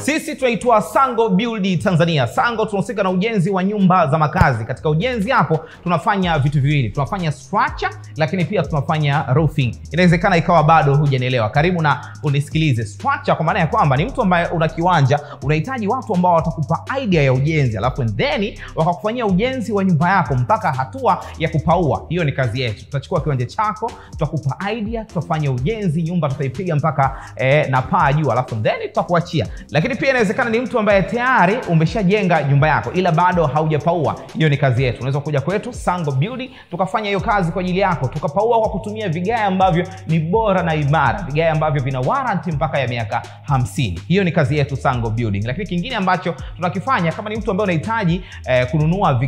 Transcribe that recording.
Sisi tunaitwa Sango Build Tanzania. Sango tunahusika na ujenzi wa nyumba za makazi. Katika ujenzi hapo tunafanya vitu viwili, tunafanya structure, lakini pia tunafanya roofing. Inawezekana ikawa bado hujanielewa, karibu na unisikilize. Structure kwa maana ya kwamba ni mtu ambaye una kiwanja, unahitaji watu ambao watakupa idea ya ujenzi, alafu then wakakufanyia ujenzi wa nyumba yako mpaka hatua ya kupaua. Hiyo ni kazi yetu. Tutachukua kiwanja chako, tutakupa idea, tutafanya ujenzi, nyumba tutaipiga mpaka eh, na paa juu, alafu then tutakuachia. Lakini pia inawezekana ni mtu ambaye tayari umeshajenga nyumba yako ila bado haujapaua. Hiyo ni kazi yetu. Unaweza kuja kwetu Sango Building tukafanya hiyo kazi kwa ajili yako, tukapaua kwa kutumia vigae ambavyo ni bora na imara, vigae ambavyo vina warranty mpaka ya miaka hamsini. Hiyo ni kazi yetu Sango Building. Lakini kingine ambacho tunakifanya kama ni mtu ambaye unahitaji eh, kununua